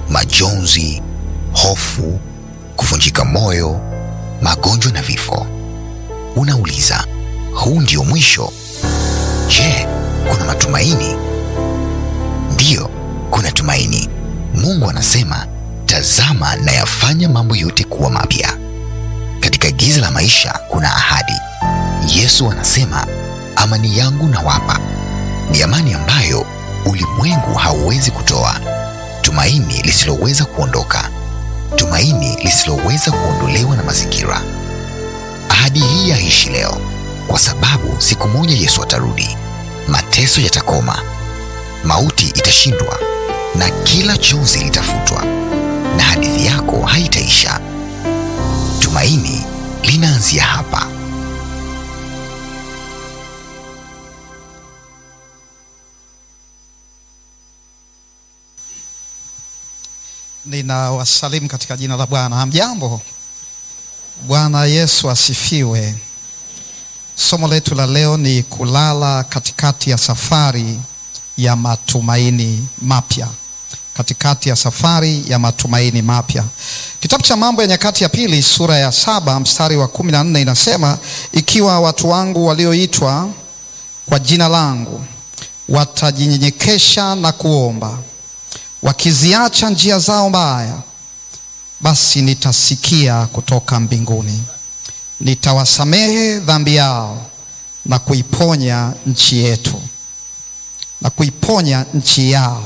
majonzi, hofu, kuvunjika moyo, magonjwa na vifo. Unauliza, huu ndio mwisho? Je, kuna matumaini? Ndiyo, kuna tumaini. Mungu anasema, tazama nayafanya mambo yote kuwa mapya. Katika giza la maisha kuna ahadi. Yesu anasema, amani yangu nawapa, ni amani ambayo ulimwengu hauwezi kutoa, tumaini lisiloweza kuondoka, tumaini lisiloweza kuondolewa na mazingira. Ahadi hii yaishi leo, kwa sababu siku moja Yesu atarudi, mateso yatakoma, mauti itashindwa, na kila chozi litafutwa, na hadithi yako haitaisha. Tumaini linaanzia hapa. Ninawasalimu katika jina la Bwana. Hamjambo? Bwana Yesu asifiwe. Somo letu la leo ni kulala katikati ya safari ya matumaini mapya. Katikati ya safari ya matumaini mapya. Kitabu cha Mambo ya Nyakati ya Pili sura ya saba mstari wa kumi na nne inasema, ikiwa watu wangu walioitwa kwa jina langu watajinyenyekesha na kuomba wakiziacha njia zao mbaya, basi nitasikia kutoka mbinguni, nitawasamehe dhambi yao na kuiponya nchi yetu, na kuiponya nchi yao.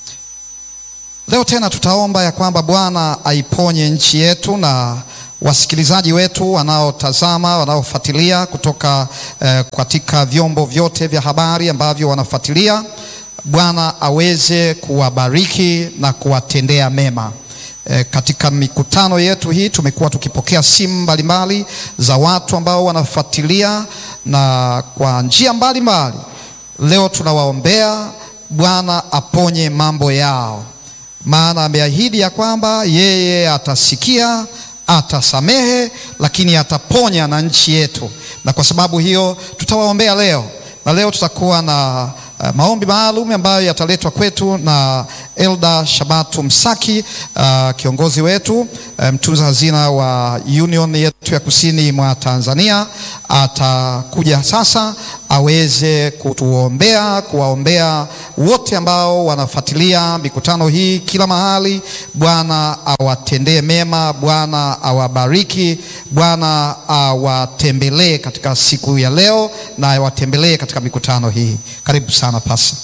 Leo tena tutaomba ya kwamba Bwana aiponye nchi yetu na wasikilizaji wetu wanaotazama, wanaofuatilia kutoka eh, katika vyombo vyote vya habari ambavyo wanafuatilia Bwana aweze kuwabariki na kuwatendea mema. E, katika mikutano yetu hii tumekuwa tukipokea simu mbalimbali za watu ambao wanafuatilia na kwa njia mbalimbali. Leo tunawaombea Bwana aponye mambo yao, maana ameahidi ya kwamba yeye atasikia, atasamehe, lakini ataponya na nchi yetu, na kwa sababu hiyo tutawaombea leo, na leo tutakuwa na Uh, maombi maalum ambayo yataletwa kwetu na Elda Shabatu Msaki, uh, kiongozi wetu, uh, mtunza hazina wa Union yetu ya kusini mwa Tanzania. Atakuja sasa aweze kutuombea, kuwaombea wote ambao wanafuatilia mikutano hii kila mahali. Bwana awatendee mema, Bwana awabariki, Bwana awatembelee katika siku ya leo na awatembelee katika mikutano hii. Karibu sana pasa.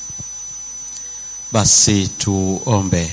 Basi tuombe.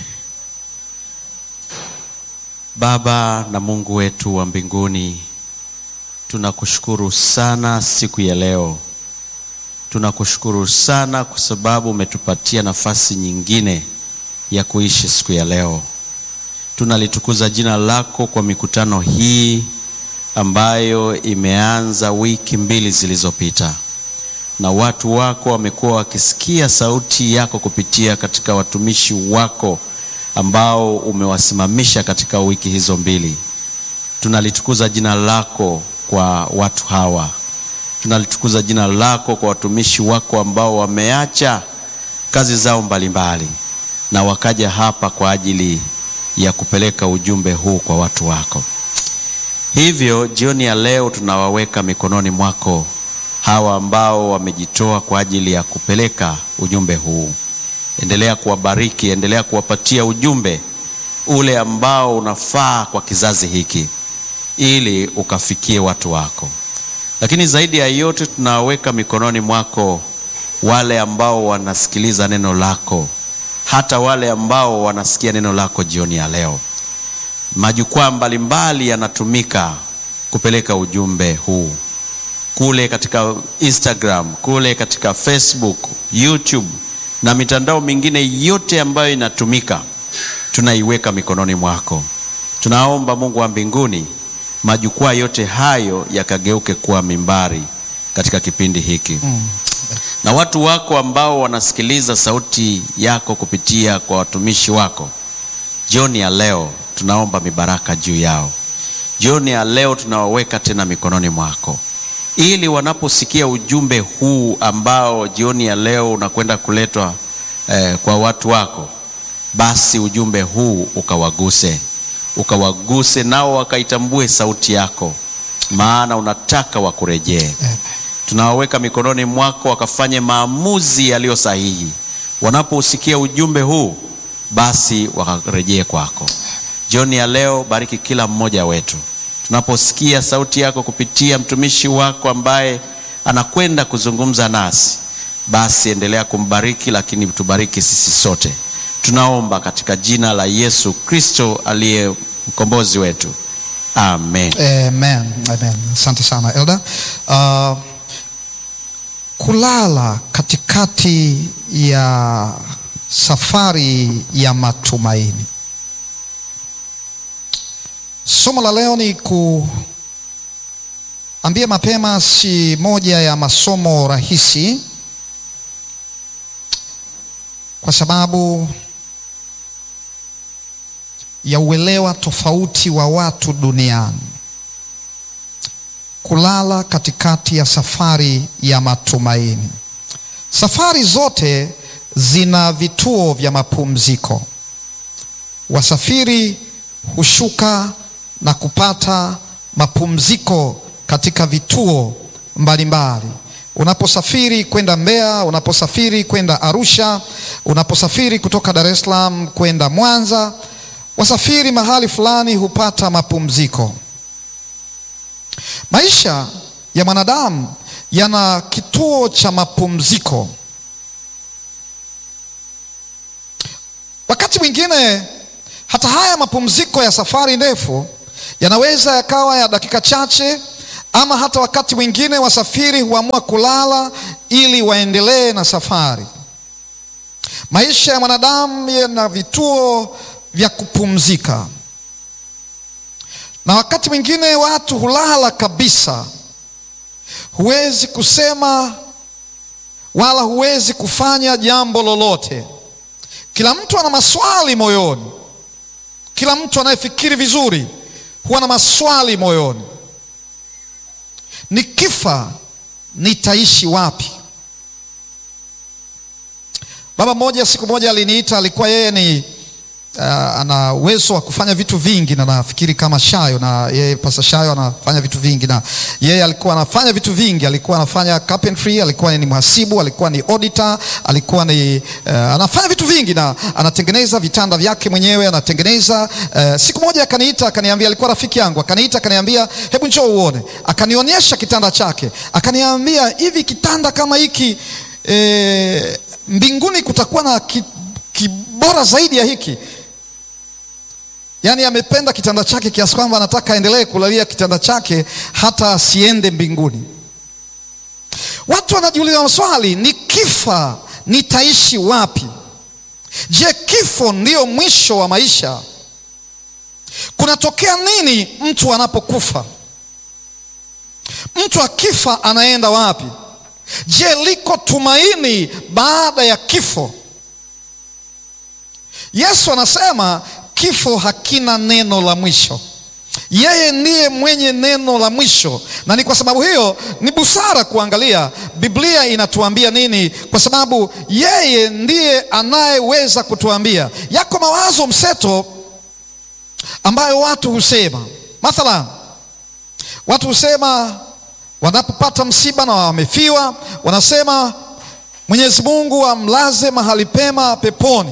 Baba na Mungu wetu wa mbinguni, tunakushukuru sana siku ya leo. Tunakushukuru sana kwa sababu umetupatia nafasi nyingine ya kuishi siku ya leo. Tunalitukuza jina lako kwa mikutano hii ambayo imeanza wiki mbili zilizopita na watu wako wamekuwa wakisikia sauti yako kupitia katika watumishi wako ambao umewasimamisha katika wiki hizo mbili. Tunalitukuza jina lako kwa watu hawa, tunalitukuza jina lako kwa watumishi wako ambao wameacha kazi zao mbalimbali mbali, na wakaja hapa kwa ajili ya kupeleka ujumbe huu kwa watu wako. Hivyo jioni ya leo tunawaweka mikononi mwako hawa ambao wamejitoa kwa ajili ya kupeleka ujumbe huu. Endelea kuwabariki, endelea kuwapatia ujumbe ule ambao unafaa kwa kizazi hiki, ili ukafikie watu wako. Lakini zaidi ya yote, tunaweka mikononi mwako wale ambao wanasikiliza neno lako, hata wale ambao wanasikia neno lako jioni ya leo. Majukwaa mbalimbali yanatumika kupeleka ujumbe huu kule katika Instagram, kule katika Facebook, YouTube na mitandao mingine yote ambayo inatumika, tunaiweka mikononi mwako. Tunaomba Mungu wa mbinguni, majukwaa yote hayo yakageuke kuwa mimbari katika kipindi hiki mm. Na watu wako ambao wanasikiliza sauti yako kupitia kwa watumishi wako, jioni ya leo tunaomba mibaraka juu yao. Jioni ya leo tunawaweka tena mikononi mwako ili wanaposikia ujumbe huu ambao jioni ya leo unakwenda kuletwa eh, kwa watu wako basi ujumbe huu ukawaguse, ukawaguse nao wakaitambue sauti yako, maana unataka wakurejee. Tunawaweka mikononi mwako, wakafanye maamuzi yaliyo sahihi. Wanapousikia ujumbe huu, basi wakarejee kwako. Jioni ya leo, bariki kila mmoja wetu tunaposikia sauti yako kupitia mtumishi wako ambaye anakwenda kuzungumza nasi, basi endelea kumbariki, lakini tubariki sisi sote. Tunaomba katika jina la Yesu Kristo aliye mkombozi wetu, amen. Amen. Amen. Asante sana Elda. Uh, kulala katikati ya safari ya matumaini. Somo la leo ni kuambia mapema, si moja ya masomo rahisi, kwa sababu ya uelewa tofauti wa watu duniani. Kulala katikati ya safari ya matumaini. Safari zote zina vituo vya mapumziko. Wasafiri hushuka na kupata mapumziko katika vituo mbalimbali. Unaposafiri kwenda Mbeya, unaposafiri kwenda Arusha, unaposafiri kutoka Dar es Salaam kwenda Mwanza, wasafiri mahali fulani hupata mapumziko. Maisha ya mwanadamu yana kituo cha mapumziko. Wakati mwingine hata haya mapumziko ya safari ndefu yanaweza yakawa ya dakika chache, ama hata wakati mwingine wasafiri huamua kulala ili waendelee na safari. Maisha ya mwanadamu yana vituo vya kupumzika, na wakati mwingine watu hulala kabisa. Huwezi kusema wala huwezi kufanya jambo lolote. Kila mtu ana maswali moyoni. Kila mtu anayefikiri vizuri huwa na maswali moyoni. Nikifa nitaishi wapi? Baba mmoja siku moja aliniita, alikuwa yeye ni uh, ana uwezo wa kufanya vitu vingi, na nafikiri kama Shayo na yeye Pasa Shayo anafanya vitu vingi, na yeye alikuwa anafanya vitu vingi. Alikuwa anafanya carpentry, alikuwa ni mhasibu, alikuwa ni auditor, alikuwa ni uh, anafanya vitu vingi na anatengeneza vitanda vyake mwenyewe, anatengeneza uh, siku moja akaniita, akaniambia, alikuwa rafiki yangu, akaniita, akaniambia, hebu njoo uone. Akanionyesha kitanda chake, akaniambia, hivi kitanda kama hiki eh, mbinguni kutakuwa na ki, kibora zaidi ya hiki. Yaani amependa kitanda chake kiasi kwamba anataka aendelee kulalia kitanda chake hata asiende mbinguni. Watu wanajiuliza maswali, nikifa nitaishi wapi? Je, kifo ndio mwisho wa maisha? Kunatokea nini mtu anapokufa? Mtu akifa anaenda wapi? Je, liko tumaini baada ya kifo? Yesu anasema kifo hakina neno la mwisho. Yeye ndiye mwenye neno la mwisho, na ni kwa sababu hiyo ni busara kuangalia Biblia inatuambia nini, kwa sababu yeye ndiye anayeweza kutuambia. Yako mawazo mseto ambayo watu husema, mathalan, watu husema wanapopata msiba na wamefiwa, wanasema Mwenyezi Mungu amlaze mahali pema peponi.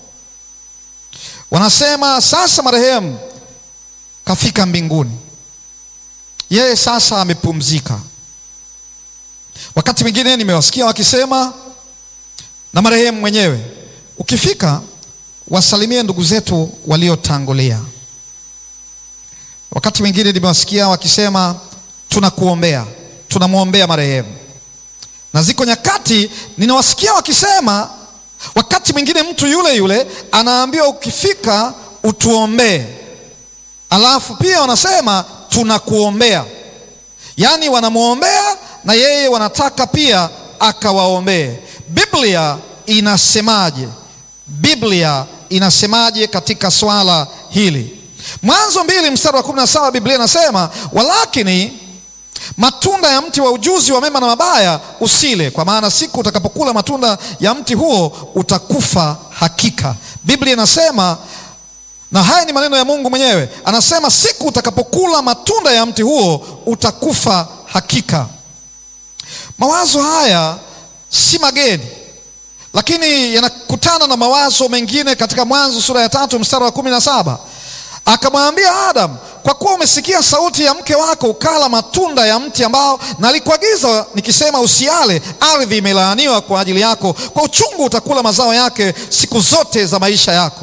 Wanasema sasa marehemu kafika mbinguni, yeye sasa amepumzika. Wakati mwingine nimewasikia wakisema na marehemu mwenyewe, ukifika wasalimie ndugu zetu waliotangulia. Wakati mwingine nimewasikia wakisema tunakuombea, tunamwombea marehemu. Na ziko nyakati ninawasikia wakisema, wakati mwingine mtu yule yule anaambiwa ukifika utuombee, alafu pia wanasema tunakuombea, yaani wanamwombea na yeye wanataka pia akawaombee. Biblia inasemaje? Biblia inasemaje katika swala hili? Mwanzo mbili mstari wa kumi na saba Biblia inasema walakini matunda ya mti wa ujuzi wa mema na mabaya usile, kwa maana siku utakapokula matunda ya mti huo utakufa hakika. Biblia inasema na haya ni maneno ya Mungu mwenyewe, anasema siku utakapokula matunda ya mti huo utakufa hakika. Mawazo haya si mageni, lakini yanakutana na mawazo mengine katika Mwanzo sura ya tatu mstari wa kumi na saba akamwambia Adam, kwa kuwa umesikia sauti ya mke wako ukala matunda ya mti ambao nalikuagiza nikisema usiale, ardhi imelaaniwa kwa ajili yako, kwa uchungu utakula mazao yake siku zote za maisha yako.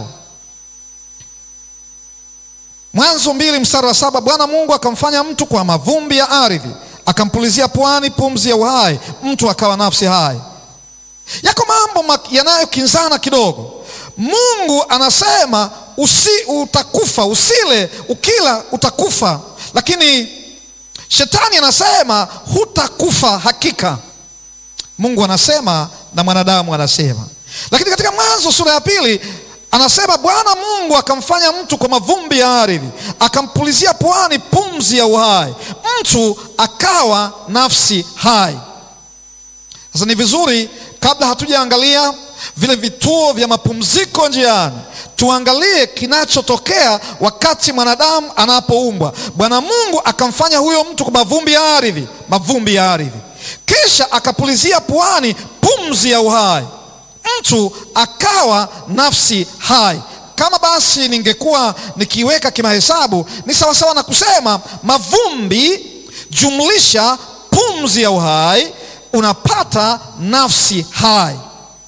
Mwanzo mbili mstari wa saba Bwana Mungu akamfanya mtu kwa mavumbi ya ardhi, akampulizia puani pumzi ya uhai, mtu akawa nafsi hai. Yako mambo yanayokinzana kidogo. Mungu anasema usi, utakufa, usile, ukila utakufa, lakini shetani anasema hutakufa hakika. Mungu anasema na mwanadamu anasema, lakini katika Mwanzo sura ya pili anasema Bwana Mungu akamfanya mtu kwa mavumbi ya ardhi, akampulizia puani pumzi ya uhai, mtu akawa nafsi hai. Sasa ni vizuri kabla hatujaangalia vile vituo vya mapumziko njiani, tuangalie kinachotokea wakati mwanadamu anapoumbwa. Bwana Mungu akamfanya huyo mtu kwa mavumbi ya ardhi, mavumbi ya ardhi, kisha akapulizia puani pumzi ya uhai mtu akawa nafsi hai. Kama basi ningekuwa nikiweka kimahesabu, ni sawasawa na kusema mavumbi jumlisha pumzi ya uhai, unapata nafsi hai.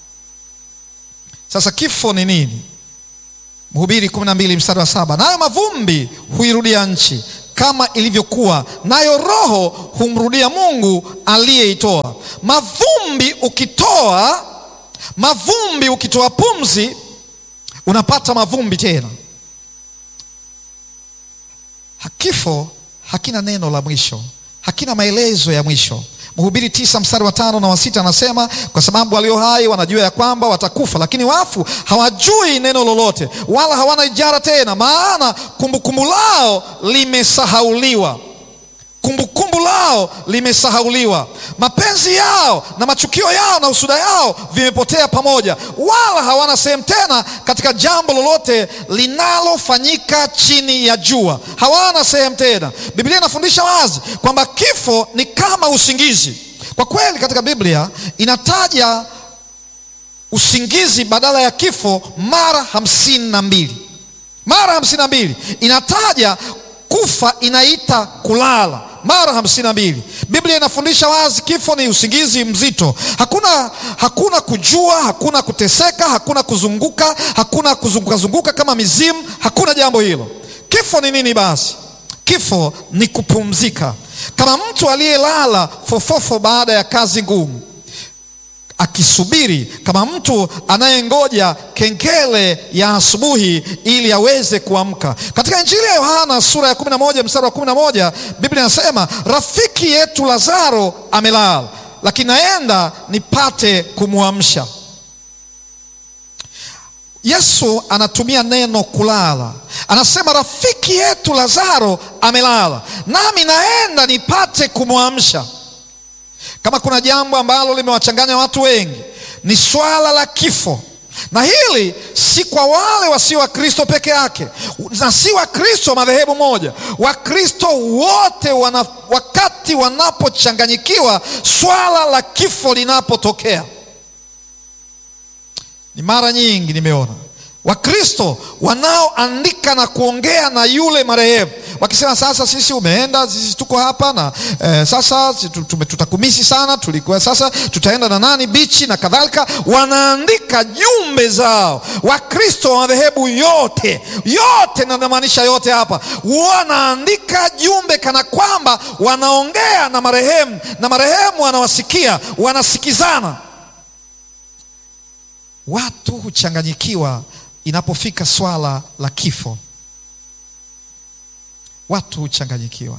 Sasa kifo ni nini? Mhubiri kumi na mbili mstari wa saba nayo mavumbi huirudia nchi kama ilivyokuwa, nayo roho humrudia Mungu aliyeitoa. Mavumbi ukitoa mavumbi ukitoa pumzi unapata mavumbi tena. Kifo hakina neno la mwisho, hakina maelezo ya mwisho. Mhubiri tisa mstari wa tano na wa sita anasema kwa sababu walio hai wanajua ya kwamba watakufa, lakini wafu hawajui neno lolote, wala hawana ijara tena, maana kumbukumbu lao limesahauliwa kumbukumbu lao limesahauliwa. Mapenzi yao na machukio yao na usuda yao vimepotea pamoja, wala hawana sehemu tena katika jambo lolote linalofanyika chini ya jua. Hawana sehemu tena. Biblia inafundisha wazi kwamba kifo ni kama usingizi. Kwa kweli, katika Biblia inataja usingizi badala ya kifo mara hamsini na mbili mara hamsini na mbili inataja kufa inaita kulala mara hamsini na mbili. Biblia inafundisha wazi kifo ni usingizi mzito. Hakuna, hakuna kujua, hakuna kuteseka, hakuna kuzunguka, hakuna kuzunguka zunguka kama mizimu, hakuna jambo hilo. Kifo ni nini basi? Kifo ni kupumzika, kama mtu aliyelala fofofo baada ya kazi ngumu akisubiri kama mtu anayengoja kengele ya asubuhi ili aweze kuamka. Katika Injili ya Yohana sura ya 11 mstari wa 11, Biblia inasema rafiki yetu Lazaro amelala, lakini naenda nipate kumwamsha. Yesu anatumia neno kulala, anasema rafiki yetu Lazaro amelala, nami naenda nipate kumwamsha. Kama kuna jambo ambalo limewachanganya watu wengi ni swala la kifo, na hili si kwa wale wasio Wakristo peke yake, na si Wakristo madhehebu moja. Wakristo wote wana, wakati wanapochanganyikiwa swala la kifo linapotokea, ni mara nyingi nimeona Wakristo wanaoandika na kuongea na yule marehemu wakisema, sasa sisi umeenda, sisi tuko hapa na eh, sasa tutakumisi sana, tulikuwa sasa tutaenda na nani bichi na kadhalika. Wanaandika jumbe zao. Wakristo wa madhehebu yote yote, na namaanisha yote hapa, wanaandika jumbe kana kwamba wanaongea na marehemu na marehemu wanawasikia, wanasikizana. Watu huchanganyikiwa inapofika swala la kifo, watu huchanganyikiwa.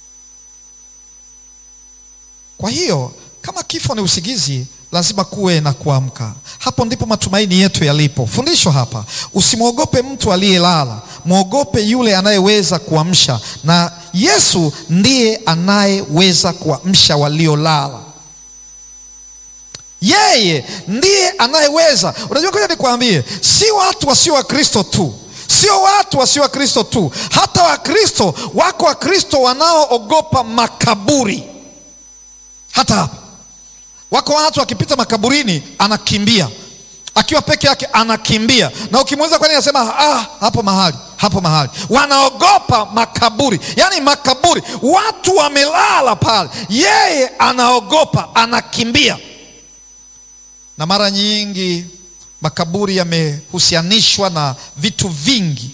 Kwa hiyo kama kifo ni usingizi, lazima kuwe na kuamka. Hapo ndipo matumaini yetu yalipo. Fundisho hapa, usimwogope mtu aliyelala, mwogope yule anayeweza kuamsha, na Yesu ndiye anayeweza kuamsha waliolala. Yeye ndiye anayeweza. Unajua, ngoja nikwambie, si watu wasio Wakristo tu, sio watu wasio Wakristo tu, hata Wakristo wako Wakristo wanaoogopa makaburi. Hata hapa wako watu wakipita makaburini anakimbia, akiwa peke yake anakimbia, na ukimuuliza kwa nini anasema ah, hapo mahali hapo mahali. Wanaogopa makaburi, yaani makaburi, watu wamelala pale, yeye anaogopa, anakimbia. Na mara nyingi makaburi yamehusianishwa na vitu vingi.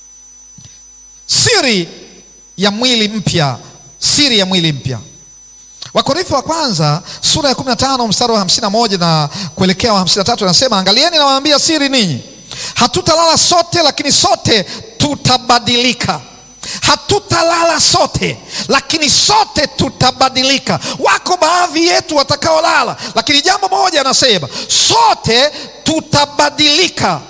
Siri ya mwili mpya, siri ya mwili mpya Wakorintho wa kwanza sura ya 15 mstari wa 51 na kuelekea wa 53 anasema, angalieni nawaambia siri ninyi, hatutalala sote, lakini sote tutabadilika. Hatutalala sote, lakini sote tutabadilika. Wako baadhi yetu watakaolala, lakini jambo moja anasema, sote tutabadilika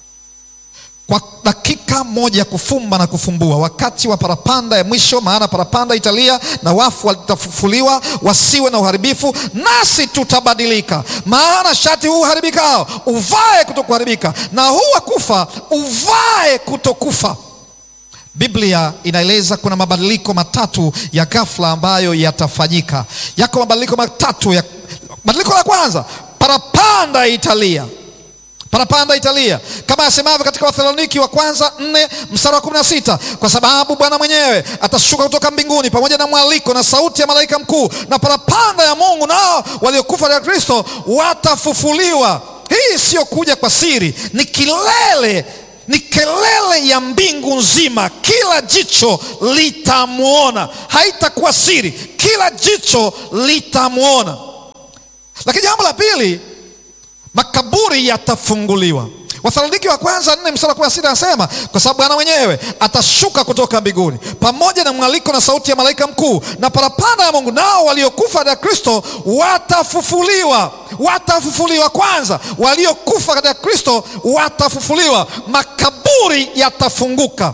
kwa dakika moja ya kufumba na kufumbua, wakati wa parapanda ya mwisho. Maana parapanda italia na wafu watafufuliwa, wasiwe na uharibifu, nasi tutabadilika. Maana shati huu uharibikao uvae kutokuharibika, na huu wa kufa uvae kutokufa. Biblia inaeleza kuna mabadiliko matatu ya ghafla ambayo yatafanyika. Yako mabadiliko matatu ya... badiliko la kwanza, parapanda italia parapanda italia kama asemavyo katika Wathesaloniki wa kwanza nne mstari wa kumi na sita kwa sababu Bwana mwenyewe atashuka kutoka mbinguni pamoja na mwaliko na sauti ya malaika mkuu na parapanda ya Mungu, nao waliokufa katika Kristo watafufuliwa. Hii siyo kuja kwa siri, ni kilele ni kelele ya mbingu nzima, kila jicho litamwona. Haitakuwa siri, kila jicho litamwona. Lakini jambo la pili makaburi yatafunguliwa. Wathesaloniki wa kwanza nne mstari wa kumi na sita anasema kwa sababu Bwana mwenyewe atashuka kutoka mbinguni pamoja na mwaliko na sauti ya malaika mkuu na parapanda ya Mungu, nao waliokufa katika Kristo watafufuliwa. Watafufuliwa kwanza, waliokufa katika Kristo watafufuliwa, makaburi yatafunguka.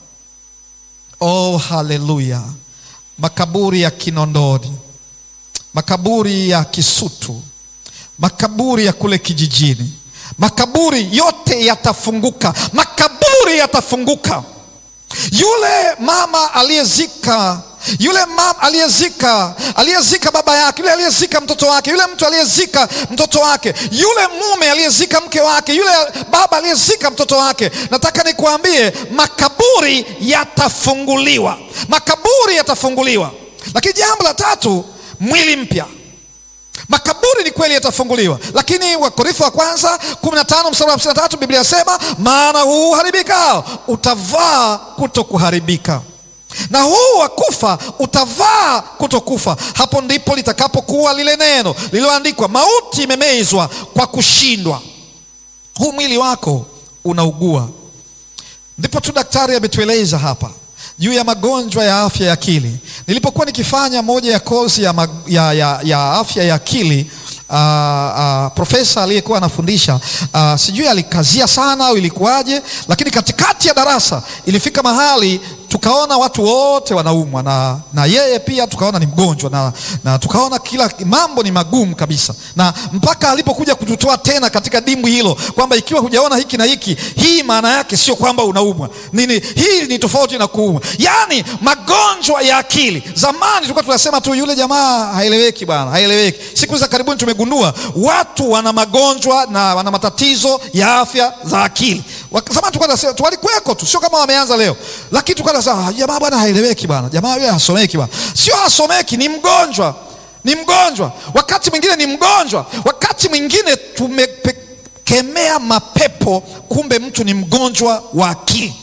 Oh, haleluya! Makaburi ya Kinondoni, makaburi ya Kisutu makaburi ya kule kijijini, makaburi yote yatafunguka, makaburi yatafunguka. Yule mama aliyezika yule mama aliyezika aliyezika baba yake, yule aliyezika mtoto wake, yule mtu aliyezika mtoto wake, yule mume aliyezika mke wake, yule baba aliyezika mtoto wake, nataka nikuambie makaburi yatafunguliwa, makaburi yatafunguliwa. Lakini jambo la tatu, mwili mpya Makaburi ni kweli yatafunguliwa, lakini Wakorintho wa kwanza 15 mstari wa 53 Biblia inasema maana huu uharibikao utavaa kutokuharibika, na huu wa kufa utavaa kutokufa. Hapo ndipo litakapokuwa lile neno lililoandikwa, mauti imemezwa kwa kushindwa. Huu mwili wako unaugua. Ndipo tu daktari ametueleza hapa juu ya magonjwa ya afya ya akili. Nilipokuwa nikifanya moja ya kozi ya, mag, ya, ya, ya afya ya akili uh, uh, profesa aliyekuwa anafundisha uh, sijui alikazia sana au ilikuwaje, lakini katikati ya darasa ilifika mahali tukaona watu wote wanaumwa na, na yeye pia tukaona ni mgonjwa na, na tukaona kila mambo ni magumu kabisa, na mpaka alipokuja kututoa tena katika dimbwi hilo kwamba ikiwa hujaona hiki na hiki, hii maana yake sio kwamba unaumwa nini, hii ni tofauti na kuumwa. Yaani magonjwa ya akili, zamani tulikuwa tunasema tu yule jamaa haeleweki bwana, haeleweki. Siku za karibuni tumegundua watu wana magonjwa na wana matatizo ya afya za akili. Zamani tulikuwa walikuweko tu, sio kama wameanza leo, lakini tulikuwa Ah, jamaa bwana haeleweki bwana, jamaa yule hasomeki bwana. Sio hasomeki, ni mgonjwa, ni mgonjwa. Wakati mwingine ni mgonjwa, wakati mwingine tumekemea mapepo, kumbe mtu ni mgonjwa wa akili.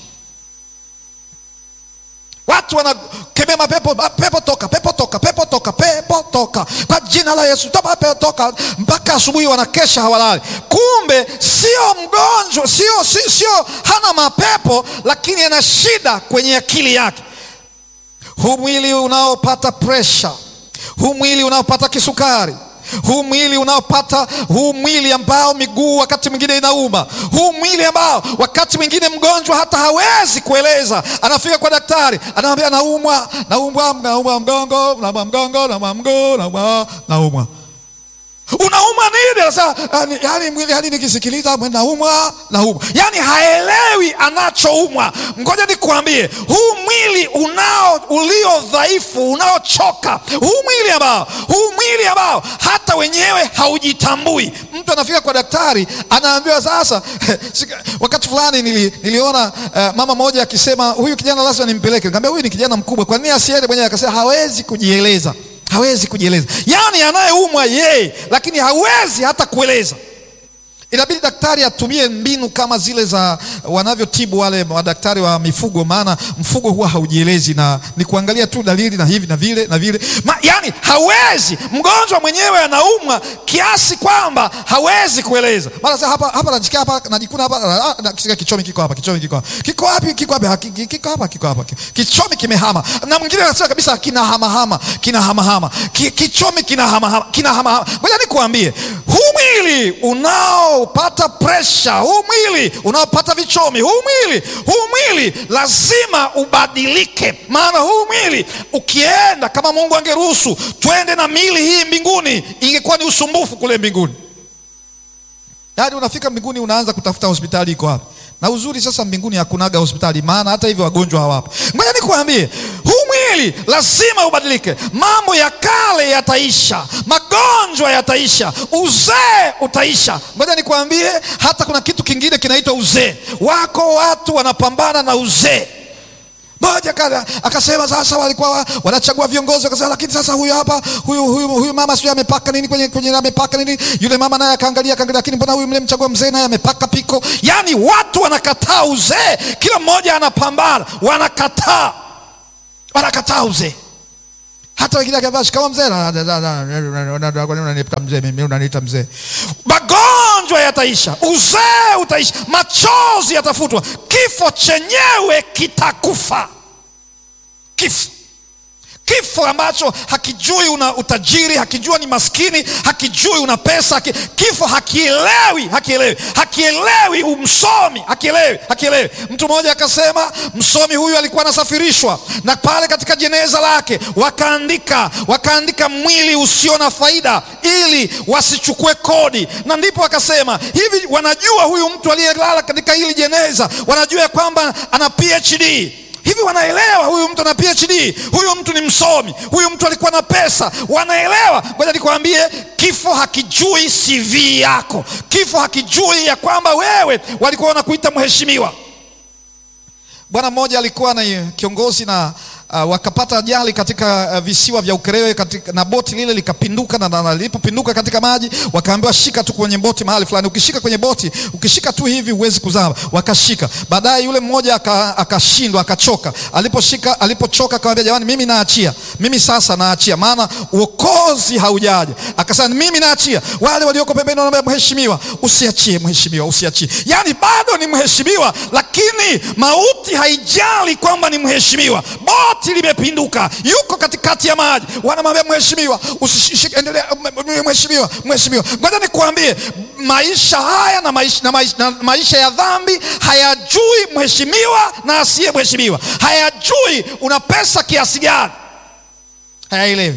Watu wanakemea mapepo, pepo toka, pepo toka, pepo toka, pepo toka kwa jina la Yesu, toka, pepo toka, mpaka asubuhi wanakesha hawalali. Kumbe sio mgonjwa, sio, sio, sio hana mapepo, lakini ana shida kwenye akili yake. Huu mwili unaopata presha, huu mwili unaopata kisukari huu mwili unaopata huu mwili ambao miguu wakati mwingine inauma, huu mwili ambao wakati mwingine mgonjwa hata hawezi kueleza, anafika kwa daktari, anamwambia naumwa, naumwa, naumwa mgongo, naumwa mgongo, naumwa mguu, naumwa, naumwa. unaumwa nini? Anasema yani, yani, mwili yani nikisikiliza mwe naumwa naumwa, yani haelewi anachoumwa. Ngoja nikuambie, huu mwili unao ulio dhaifu unaochoka, huu mwili ambao huu mwili ambao hata wenyewe haujitambui. Mtu anafika kwa daktari anaambiwa sasa wakati fulani nili, niliona uh, mama moja akisema huyu kijana lazima nimpeleke. Nikamwambia huyu ni kijana mkubwa, kwa nini asiende mwenyewe? Akasema hawezi kujieleza hawezi kujieleza, yaani anayeumwa yeye, lakini hawezi hata kueleza. Inabidi daktari atumie mbinu kama zile za wanavyotibu wale madaktari wa mifugo, maana mfugo huwa haujielezi na ni kuangalia tu dalili na hivi na vile na vile Ma, yani hawezi. Mgonjwa mwenyewe anaumwa kiasi kwamba hawezi kueleza. Mara sasa hapa hapa najikia hapa najikuna hapa nakisikia kichomi kiko hapa, kichomi kiko hapa, kiko wapi? Kiko hapa, kiko hapa, kiko hapa, kichomi kimehama. Na mwingine anasema kabisa kina hama hama, kina hama hama, kichomi kina hama hama, kina hama hama. Ngoja nikuambie, huu mwili unao pata presha, huu mwili unaopata vichomi, huu mwili huu mwili lazima ubadilike. Maana huu mwili ukienda, kama Mungu angeruhusu twende na mili hii mbinguni, ingekuwa ni usumbufu kule mbinguni. Yaani unafika mbinguni unaanza kutafuta hospitali iko wapi, na uzuri sasa mbinguni hakunaga hospitali, maana hata hivyo wagonjwa hawapo. Ngoja nikuambie, huu mwili lazima ubadilike. Mambo ya kale yataisha, magonjwa yataisha, uzee utaisha. Ngoja nikuambie, hata kuna kitu kingine kinaitwa uzee. Wako watu wanapambana na uzee moja kada akasema, sasa walikuwa wanachagua viongozi, akasema lakini sasa huyu hapa huyu, huyu, huyu mama sio amepaka nini kwenye, kwenye amepaka nini? Yule mama naye akaangalia akaangalia, lakini mbona huyu mlemchagua mzee naye amepaka piko? Yani watu wanakataa uzee, kila mmoja anapambana, wanakataa wanakataa uzee. Hata wengine akiambia shikamoo mzee, unaniita mzee, mimi unaniita mzee. Magonjwa yataisha, uzee utaisha, machozi yatafutwa, kifo chenyewe kitakufa. Kifo kifo ambacho hakijui una utajiri, hakijua ni maskini, hakijui una pesa haki, kifo hakielewi, hakielewi, hakielewi umsomi, hakielewi, hakielewi. Mtu mmoja akasema, msomi huyu alikuwa anasafirishwa na pale katika jeneza lake wakaandika, wakaandika mwili usio na faida ili wasichukue kodi, na ndipo akasema hivi, wanajua huyu mtu aliyelala katika hili jeneza, wanajua kwamba ana PhD hivi wanaelewa huyu mtu ana PhD, huyu mtu ni msomi, huyu mtu alikuwa na pesa, wanaelewa. Ngoja nikwambie, kifo hakijui CV yako, kifo hakijui ya kwamba wewe walikuwa wanakuita mheshimiwa. Bwana mmoja alikuwa na kiongozi na uh, wakapata ajali katika uh, visiwa vya Ukerewe katika, na boti lile likapinduka, na lilipopinduka katika maji wakaambiwa shika tu kwenye boti mahali fulani. Ukishika kwenye boti, ukishika tu hivi huwezi kuzama. Wakashika, baadaye yule mmoja akashindwa, aka akachoka. Aliposhika, alipochoka akamwambia, jamani, mimi naachia, mimi sasa naachia, maana uokozi haujaja. Akasema mimi naachia. Wale walioko pembeni wanaambia, mheshimiwa, usiachie, mheshimiwa, usiachie. Yani bado ni mheshimiwa, lakini mauti haijali kwamba ni mheshimiwa. Boti limepinduka, yuko katikati ya maji, wanamwambia mheshimiwa, usishike, endelea, mheshimiwa, mheshimiwa. Ngoja nikuambie, maisha haya na maisha, na maisha, na maisha ya dhambi hayajui mheshimiwa na asiye mheshimiwa, hayajui una pesa kiasi gani, hayaelewi.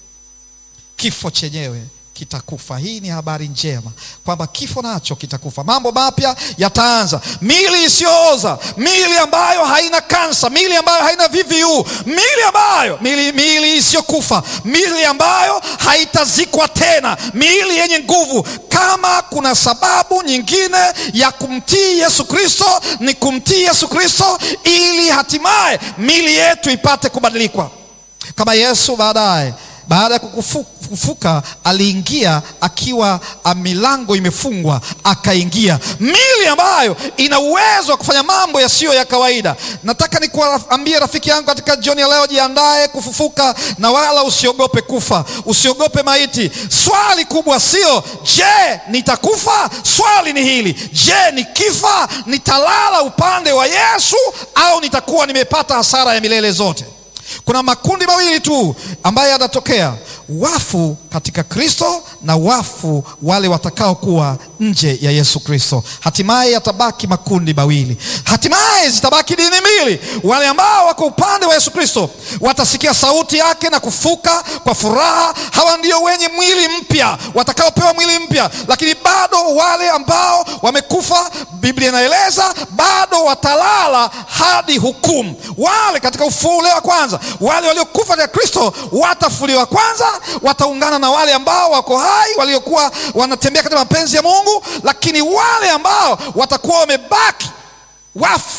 Kifo chenyewe kitakufa. Hii ni habari njema kwamba kifo nacho kitakufa. Mambo mapya yataanza, mili isiyooza, mili ambayo haina kansa, mili ambayo haina VVU, mili ambayo mili, mili isiyokufa, mili ambayo haitazikwa tena, mili yenye nguvu. Kama kuna sababu nyingine ya kumtii Yesu Kristo, ni kumtii Yesu Kristo ili hatimaye mili yetu ipate kubadilikwa kama Yesu baadaye baada ya kufufuka aliingia akiwa milango imefungwa, akaingia mili ambayo ina uwezo wa kufanya mambo yasiyo ya kawaida. Nataka nikuambie rafiki yangu katika jioni ya leo, jiandae kufufuka na wala usiogope kufa, usiogope maiti. Swali kubwa sio je, nitakufa? Swali ni hili, je, nikifa nitalala upande wa Yesu au nitakuwa nimepata hasara ya milele zote? Kuna makundi mawili tu ambayo yanatokea. wafu katika Kristo na wafu wale watakaokuwa nje ya Yesu Kristo. Hatimaye yatabaki makundi mawili, hatimaye zitabaki dini mbili. Wale ambao wako upande wa Yesu Kristo watasikia sauti yake na kufuka kwa furaha. Hawa ndio wenye mwili mpya, watakaopewa mwili mpya. Lakini bado wale ambao wamekufa, Biblia inaeleza bado watalala hadi hukumu. Wale katika ufufuo ule wa kwanza, wale waliokufa katika Kristo watafuliwa kwanza, wataungana na wale ambao wako hai, waliokuwa wanatembea katika mapenzi ya Mungu. Lakini wale ambao watakuwa wamebaki wafu,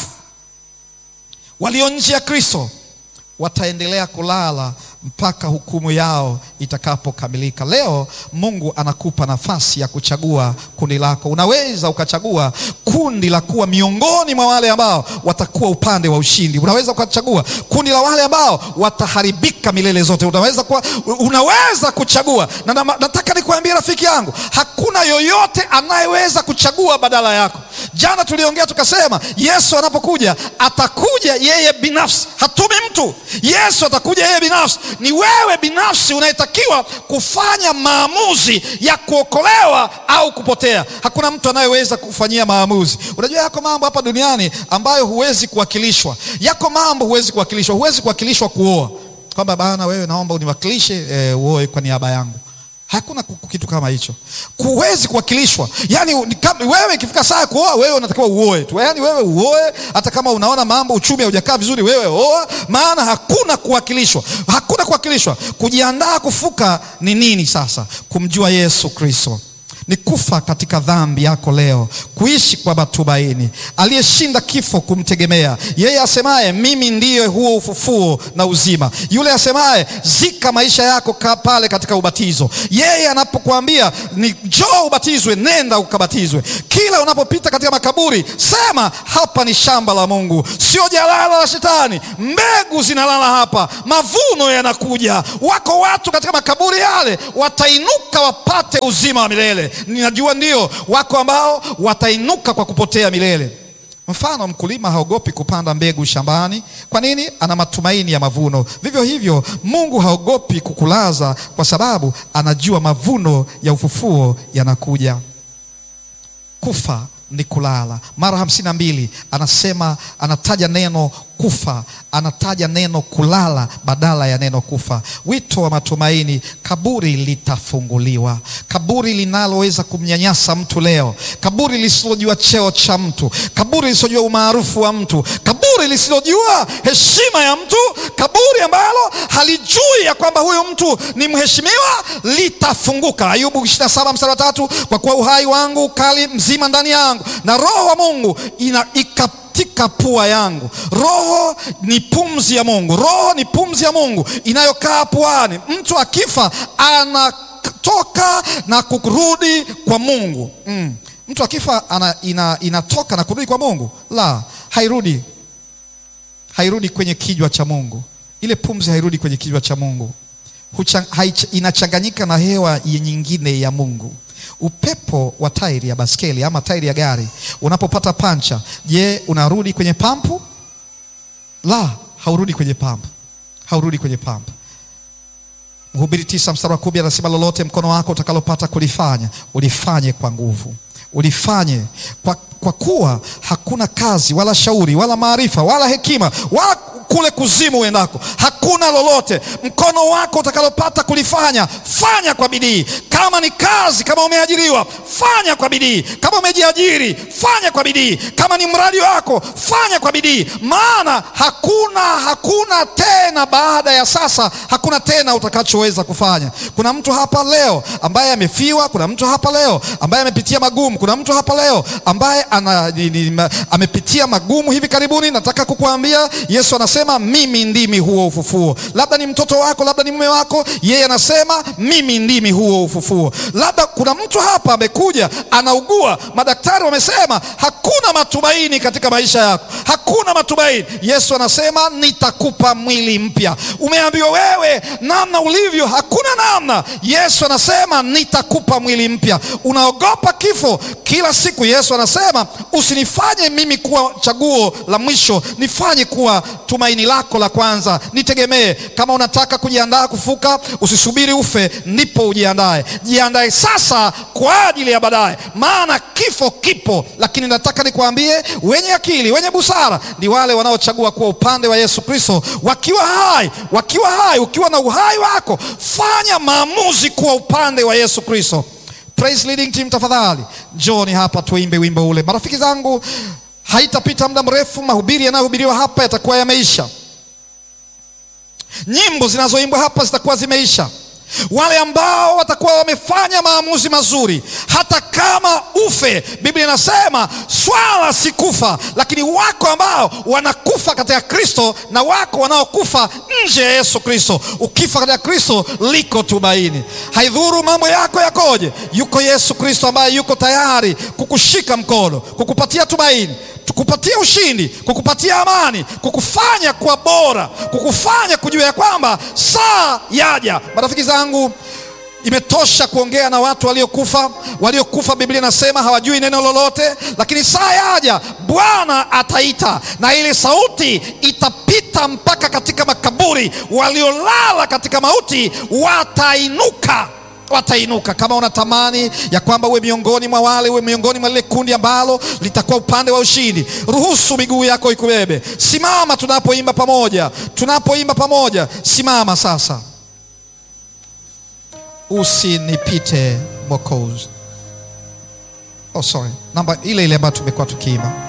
walio nje ya Kristo, wataendelea kulala mpaka hukumu yao itakapokamilika. Leo Mungu anakupa nafasi ya kuchagua kundi lako. Unaweza ukachagua kundi la kuwa miongoni mwa wale ambao watakuwa upande wa ushindi. Unaweza ukachagua kundi la wale ambao wataharibika milele zote. Unaweza, kuwa, unaweza kuchagua na, na nataka nikuambie rafiki yangu, hakuna yoyote anayeweza kuchagua badala yako. Jana tuliongea tukasema, Yesu anapokuja atakuja yeye binafsi, hatumi mtu. Yesu atakuja yeye binafsi. Ni wewe binafsi unayetakiwa kufanya maamuzi ya kuokolewa au kupotea. Hakuna mtu anayeweza kufanyia maamuzi. Unajua, yako mambo hapa duniani ambayo huwezi kuwakilishwa. Yako mambo huwezi kuwakilishwa. Huwezi kuwakilishwa kuoa, kwamba bana, wewe naomba uniwakilishe e, uoe kwa niaba yangu. Hakuna kitu kama hicho, huwezi kuwakilishwa. Yani wewe ikifika saa ya kuoa, wewe unatakiwa uoe tu, yani wewe uoe, hata kama unaona mambo uchumi haujakaa vizuri, wewe oa, maana hakuna kuwakilishwa, hakuna kuwakilishwa. Kujiandaa kufuka ni nini sasa? Kumjua Yesu Kristo ni kufa katika dhambi yako leo, kuishi kwa matumaini, aliyeshinda kifo, kumtegemea yeye, asemaye mimi ndiye huo ufufuo na uzima, yule asemaye zika maisha yako pale katika ubatizo. Yeye anapokuambia ni njoo ubatizwe, nenda ukabatizwe. Kila unapopita katika makaburi, sema hapa ni shamba la Mungu, sio jalala la Shetani. Mbegu zinalala hapa, mavuno yanakuja. Wako watu katika makaburi yale watainuka wapate uzima wa milele. Ninajua ndio wako ambao watainuka kwa kupotea milele. Mfano, mkulima haogopi kupanda mbegu shambani. Kwa nini? Ana matumaini ya mavuno. Vivyo hivyo, Mungu haogopi kukulaza kwa sababu anajua mavuno ya ufufuo yanakuja. Kufa ni kulala. Mara hamsini na mbili anasema, anataja neno kufa, anataja neno kulala badala ya neno kufa. Wito wa matumaini, kaburi litafunguliwa. Kaburi linaloweza kumnyanyasa mtu leo, kaburi lisilojua cheo cha mtu, kaburi lisilojua umaarufu wa mtu, kaburi lisilojua heshima ya mtu, kaburi ambalo halijui ya kwamba huyu mtu ni mheshimiwa, litafunguka. Ayubu 27 mstari wa tatu, kwa kuwa uhai wangu ukali mzima ndani yangu na roho wa Mungu ina ikatika pua yangu. Roho ni pumzi ya Mungu, roho ni pumzi ya Mungu inayokaa puani. Mtu akifa anatoka na kurudi kwa Mungu mm. Mtu akifa ana, ina, inatoka na kurudi kwa Mungu? La, hairudi, hairudi kwenye kinywa cha Mungu. Ile pumzi hairudi kwenye kinywa cha Mungu, inachanganyika na hewa nyingine ya Mungu. Upepo wa tairi ya baskeli ama tairi ya gari unapopata pancha, je, unarudi kwenye pampu? La, haurudi kwenye pampu, haurudi kwenye pampu. Mhubiri tisa mstari wa kumi anasema lolote mkono wako utakalopata kulifanya ulifanye kwa nguvu, ulifanye kwa, kwa kuwa hakuna kazi wala shauri wala maarifa wala hekima wala kule kuzimu uendako hakuna lolote mkono wako utakalopata kulifanya, fanya kwa bidii. Kama ni kazi, kama umeajiriwa, fanya kwa bidii. Kama umejiajiri, fanya kwa bidii. Kama ni mradi wako, fanya kwa bidii, maana hakuna hakuna tena baada ya sasa, hakuna tena utakachoweza kufanya. Kuna mtu hapa leo ambaye amefiwa. Kuna mtu hapa leo ambaye amepitia magumu. Kuna mtu hapa leo ambaye ana, ni, ni, amepitia magumu hivi karibuni. Nataka kukuambia Yesu anasema mimi ndimi huo ufufuo. Labda ni mtoto wako, labda ni mume wako, yeye anasema mimi ndimi huo ufufuo. Labda kuna mtu hapa amekuja anaugua, madaktari wamesema hakuna matumaini katika maisha yako, hakuna matumaini. Yesu anasema nitakupa mwili mpya. Umeambiwa wewe namna ulivyo, hakuna namna. Yesu anasema nitakupa mwili mpya. Unaogopa kifo kila siku. Yesu anasema usinifanye mimi kuwa chaguo la mwisho, nifanye kuwa tumaini tumaini lako la kwanza, nitegemee. Kama unataka kujiandaa kufuka, usisubiri ufe ndipo ujiandae. Jiandae sasa kwa ajili ya baadaye, maana kifo kipo. Lakini nataka nikwambie, wenye akili, wenye busara ni wale wanaochagua kuwa upande wa Yesu Kristo wakiwa hai, wakiwa hai. Ukiwa na uhai wako, fanya maamuzi kuwa upande wa Yesu Kristo. Praise leading team, tafadhali njoni hapa tuimbe wimbo ule. Marafiki zangu, haitapita muda mrefu, mahubiri yanayohubiriwa hapa yatakuwa yameisha, nyimbo zinazoimbwa hapa zitakuwa zimeisha. Wale ambao watakuwa wamefanya maamuzi mazuri, hata kama ufe, Biblia inasema swala si kufa, lakini wako ambao wanakufa katika Kristo na wako wanaokufa nje ya Yesu Kristo. Ukifa katika Kristo liko tumaini. Haidhuru mambo yako yakoje, yuko Yesu Kristo ambaye yuko tayari kukushika mkono, kukupatia tumaini kukupatia ushindi, kukupatia amani, kukufanya kuwa bora, kukufanya kujua ya kwamba saa yaja. Marafiki zangu, imetosha kuongea na watu waliokufa. Waliokufa Biblia inasema hawajui neno lolote, lakini saa yaja, Bwana ataita na ile sauti itapita mpaka katika makaburi. Waliolala katika mauti watainuka watainuka. Kama unatamani ya kwamba uwe miongoni mwa wale, uwe miongoni mwa lile kundi ambalo litakuwa upande wa ushindi, ruhusu miguu yako ikubebe. Simama tunapoimba pamoja, tunapoimba pamoja, simama sasa. Usinipite Mwokozi. Oh, sorry, namba ile ile ambayo tumekuwa tukiimba.